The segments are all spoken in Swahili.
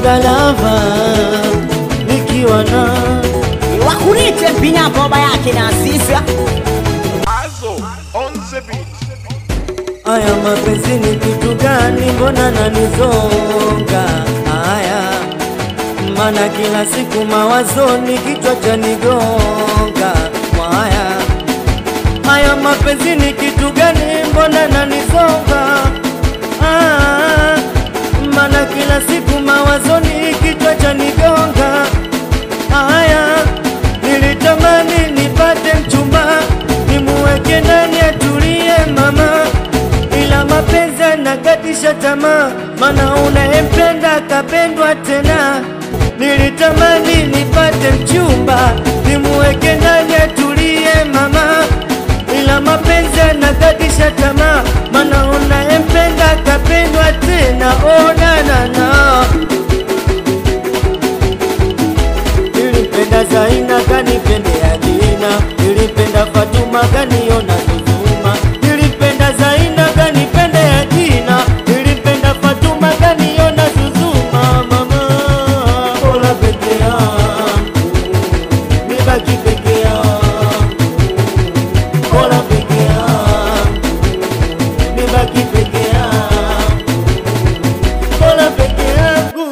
galava nikiwa na wakunite mpinyapo baba yake na Asisa Azo on the beat. Aya, mapenzi ni kitu gani? Mbona nanizonga haya? Mana kila siku mawazoni, kichwa cha nigonga haya. Haya, mapenzi ni kitu gani? Mbona nanizonga ah, mana kila siku mawazoni, kichwa cha nigonga haya. Nilitamani nipate mchumba nimuweke ndani atulie mama, ila mapenzi anakatisha tamaa, mana unayempenda akapendwa tena. Nilitamani nipate mchumba nimuweke ndani atulie mama, ila mapenzi anakatisha tamaa, mana unayempenda akapendwa tena. Oh, na, na, na. Nilipenda Zaina kanipendea Dina, nilipenda Fatuma kaniona Zuzuma, nilipenda Zaina kanipendea Dina, nilipenda Fatuma kaniona Zuzuma. Mama, bora peke yangu, nibaki peke yangu, bora peke yangu, nibaki peke yangu, bora peke yangu.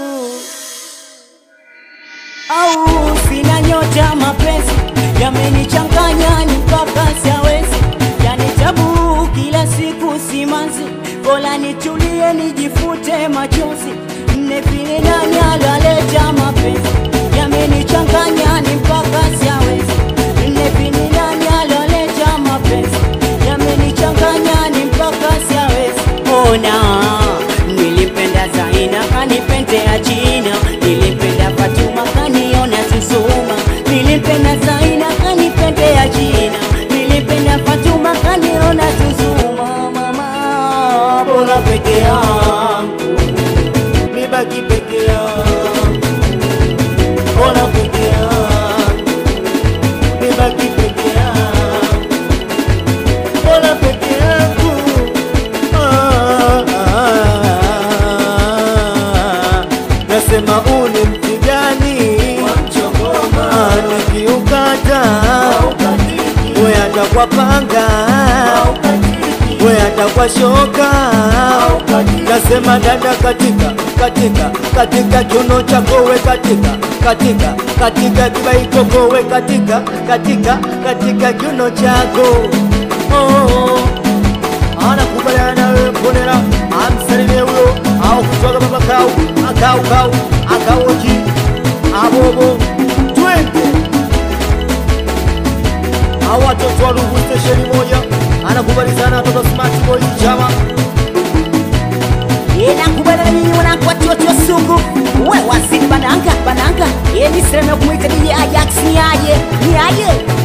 au sina nyota, mapenzi yamenichanganya ni mpaka siawezi, yani tabu kila siku simanzi, bora nitulie nijifute machozi, nne vile nani alaleta mapenzi yamenichanganya ni mpaka siawezi, nne vile nani alaleta mapenzi yamenichanganya ni mpaka siawezi, ona nilipenda Zaina kanipendea China, nilipenda Fatuma kaniona Zuzuma, nilipenda Zaina kanipendea China, nilipenda Fatuma kaniona Zuzuma. Mama, bora peke yangu, nibaki peke yangu, bora peke yangu, nibaki peke yangu, bora peke yangu. Ah, ah, ah. Nasema huu ni mti gani? Ah, nikiukata we atakwa panga we atakwa shoka nasema dada katika katika katika kiuno chako we katika katika katika kibaikoko we katika katika katika kiuno chako oh, oh. anakubaliana nawe mponera amsalimie huyo au kutoka baba kau akau kau akaoji abobo twende au watoto wa Ruvu stesheni moja anakubalizana watoto smart boys chama inakubaliana nyinyi wanangu watoto sugu we wasini bananga bananga ye ni sehemu ya kumwita DJ Ajax ni aje ni aje